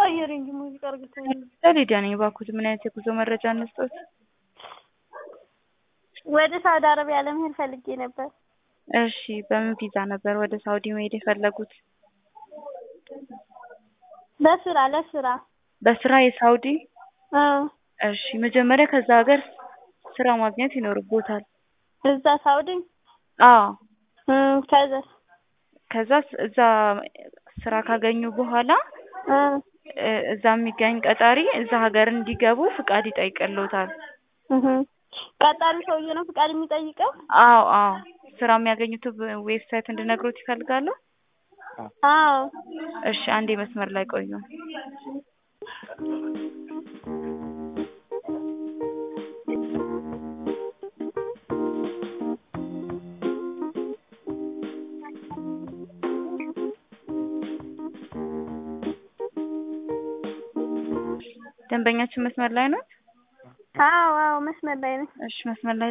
ቀይሪ እንጂ ሙዚቃ እርግተኝ ሊዲያ ነኝ። እባክዎት ምን አይነት የጉዞ መረጃ እንስጦት? ወደ ሳውዲ አረቢያ ለመሄድ ፈልጌ ነበር። እሺ በምን ቪዛ ነበር ወደ ሳውዲ መሄድ የፈለጉት? በስራ ለስራ በስራ የሳውዲ? እ እሺ መጀመሪያ ከዛ ሀገር ስራ ማግኘት ይኖርቦታል። እዛ ሳውዲ አዎ እ ከዛስ ከዛ እዛ ስራ ካገኙ በኋላ እ እ እዛ የሚገኝ ቀጣሪ እዛ ሀገር እንዲገቡ ፍቃድ ይጠይቅልዎታል። እህ ቀጣሪ ሰውዬ ነው ፍቃድ የሚጠይቀው? አዎ አዎ ስራ የሚያገኙት ዌብሳይት እንድነግሮት ይፈልጋሉ? አዎ እሺ አንዴ መስመር ላይ ቆዩ። ደንበኛችን መስመር ላይ ናት? አዎ አዎ መስመር ላይ ነኝ። እሺ መስመር ላይ